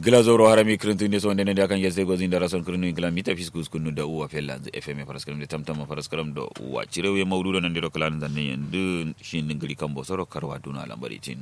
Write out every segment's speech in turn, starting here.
glazoro harami kirintu inde sonde nende akan yesde gozi ndara son kirinu ingla mita fiskus kunu da uwa fella fm paraskaram de tamtama paraskaram do uwa cirewe mawdudo nande do klan zanne yendu shin ngiri kambo soro karwa duna lambari tin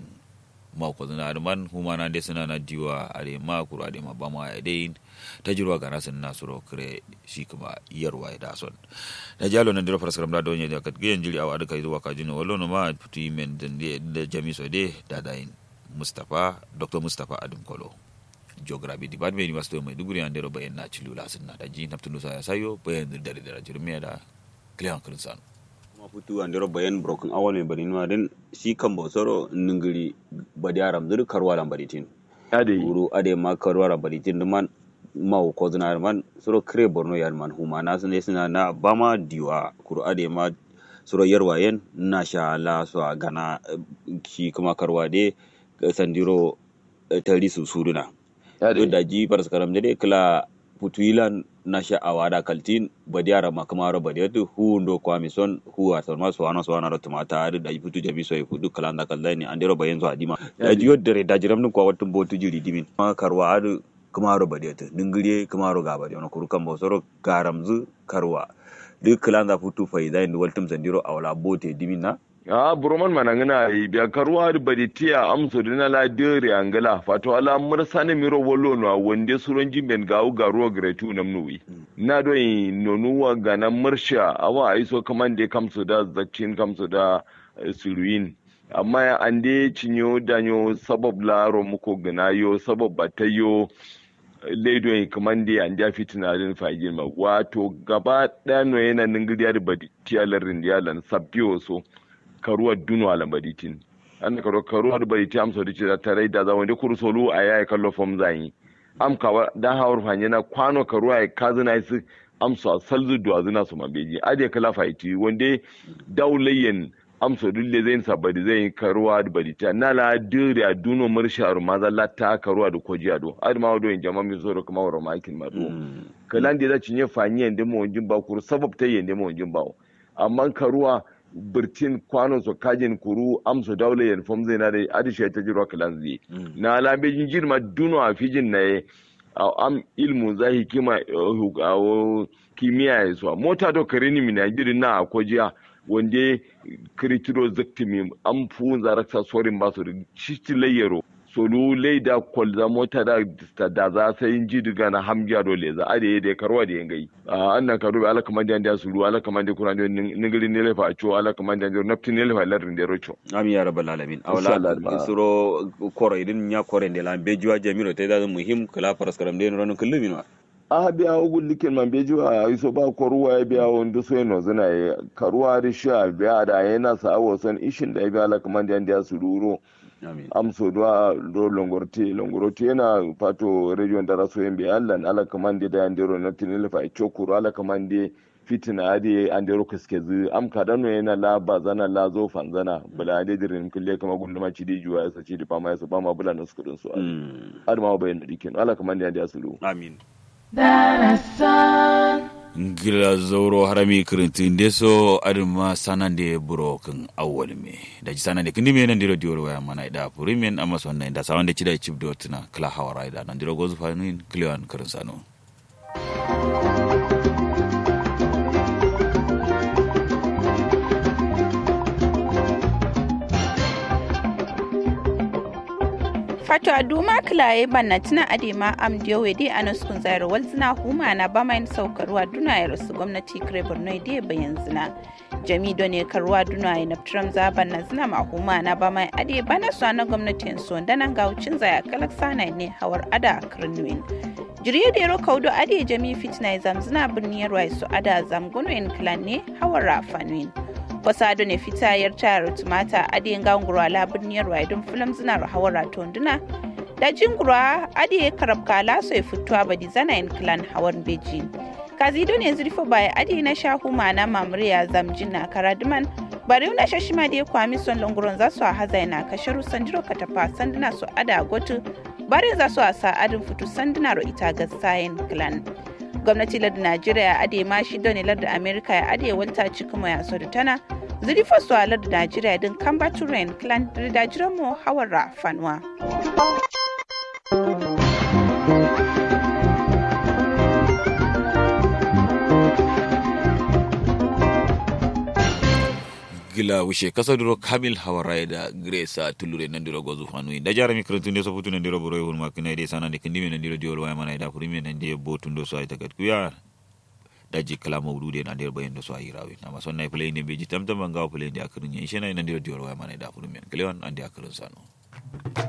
ma ko zana arman humana de suna na diwa are ma kuru ade ma bama ya dai ta jirwa ga nasin nasuro kire shi kuma yarwa ya da son na jalo nan diro paraskaram da donye da kat gen jiri awa duka zuwa ka jino wallo no ma puti men da jamiso de da dain mustafa dr mustafa adam kolo geography department university of maiduguri an dero bayan na cilu lasin na daji naftun sa ya sayo bayan dare da jirmiya da kliyan kirinsan kuma futu an dero bayan broken awal mai bari nuna din shi kan bosoro ningiri badi aram zuru karwa lan baritin ade uru ade ma karwa lan baritin man ma ko zina man soro kre borno yan man huma na sun suna na bama diwa kuru ade ma soro yarwayen na sha la so gana shi kuma karwa de sandiro tari su suruna ade da ji paras karam de kala putuilan na sha awada kaltin badiara makamaro badiatu hu ndo kwa mison hu asan ma so ana so ana rotuma ta ari da putu jami so fu duk kala kala ni andero bayen so adima da ji yodde da jiram nun kwa watun botu jiri dimin ma karwa adu kamaro badiatu dingire kamaro ga badi ona kurukan bo soro garamzu karwa duk kala da putu faida inda waltum sandiro awala bote dimin na a buroman manangana yi biya karuwa da badi tiya amso dina la dere angala fato ala mursane miro wollo no wonde suron jimben gawu garuwa gretu namnuwi na do yi nonuwa gana mursha awa aiso kamande kamso da zakcin kamso da eh, suruin amma ya ande cinyo danyo sabab la romuko gana yo sabab batayo leido yi kamande an ja fitina din fagin ma wato gaba ɗaya no yana ningiriya da badi tiya larin yalan sabbiyo so karuwa duno ala baditin an karo karuwa da baditi am so dice da tare da za wanda kuru solu a yayi kallo fom zan am kawa da hawar fanye na kwano karuwa ya kazina su am so salzu duwa zina su mabeji ade kala faiti wanda daulayen am so dulle zai sabadi zai karuwa da baditi na la dure a duno marsharu maza latta karuwa da koji ado adi ma wado in jama mi so kuma waro makin ma do kalan da za cinye fanye da mo jin ba kuru sabab ta yende mo jin ba amma karuwa birtin kwanon su kajin kuru amsu daula yan fom zai na da adisha ta jiro kalan zai na alambejin jirma duno a fijin na ye am ilmu za hikima a kimiyya ya suwa mota to kare ni mina jirin na akojiya wanda kiritiro zaktimi an fu zaraksa sorin ba su da shi layyaro solu leida kwalza mota da da za sai yin ji diga na hamgiya dole za a da ya karwa da yangai an nan karu ala kaman da ya sulu ala kaman da kuna ningiri ne lefa a ciwo ala kaman da ya naftin ne lefa larin da rocho ami ya rabbal alamin Insha Allah, awla ma. suro koro idin nya kore de la bejuwa jamiro te da muhim kala paras karam de no kullu no a biya ogun likin man beji a iso ba ko ruwa ya biya wanda so yana zina ya karuwa da sha biya da yana sa wasan ishin da ya biya ala kaman da ya sulu amin amso do do longorti longorti yana pato region da raso yembe allan ala kamande da andero na tinile fa chokuru ala kamande fitina ade andero kaskezi am kadano yana la bazana la zo fanzana bula ade dirin kulle kama gunduma ci di juwa ya saci di fama ya su fama bula na sukudin su Mm. adama bayan dikin ala kamande ande asulu amin ngila zoro harami kirinti ndeso adama sanande buro kan awwal me daji sanande kindi me nan diro dioro waya mana ida purimen amma sonna inda sawande chida chip dotina kala hawara ida nan diro gozu fanuin kliwan kirinsano fato a duma kilaye banna tuna adema am diyowe de anas kun zairo wal zina huma na ba mai saukarwa duna ya rasu gwamnati kire borno de bayan zina jami do ne karwa duna ya naftram za banna zina ma huma na ba mai ade bana su na gwamnatin su da nan ga wucin zaya kalak sana ne hawar ada a kirnuin jiriye da yaro kaudo ade jami fitina ya zamzina birniyar wa su ada zamgonoyin kilan ne hawar rafanuin wasado ne fitayar tayar tumata adiyin gangura labin yarwa don filim zinar hawara tonduna da jingura adiye karabka laso ya fituwa badi zana yin clan hawan beji kazido ne zurfa baya adiye na shahu mana mamuriya zamjin na karaduman bari na shashima da ya kwami son lunguron za su a haza na kasharu sandiro katafa sanduna su ada gotu bari za su a sa adin fitu sanduna ro ita ga sayin clan gwamnati lardin najeriya ade ma shi don lardin amerika ya ade walta cikin ya so da tana zuri faso a lardin najeriya din kamba turen clan da jiran mu hawar fanwa gila wishe kasa duro kamil hawarai da gresa tulure nan diro gozu hanu da jara mi krantun de so putu nan diro boro hun makina de sana de kindi nan diro diol waya mana da furi nan de botun do so ay tagat kuya da ji kala mawdude nan diro bayin do so ay rawi na ma sonna play ne beji tamtam ga play de akrin yin shena nan diro diol waya mana da furi men klewan ande akrin sano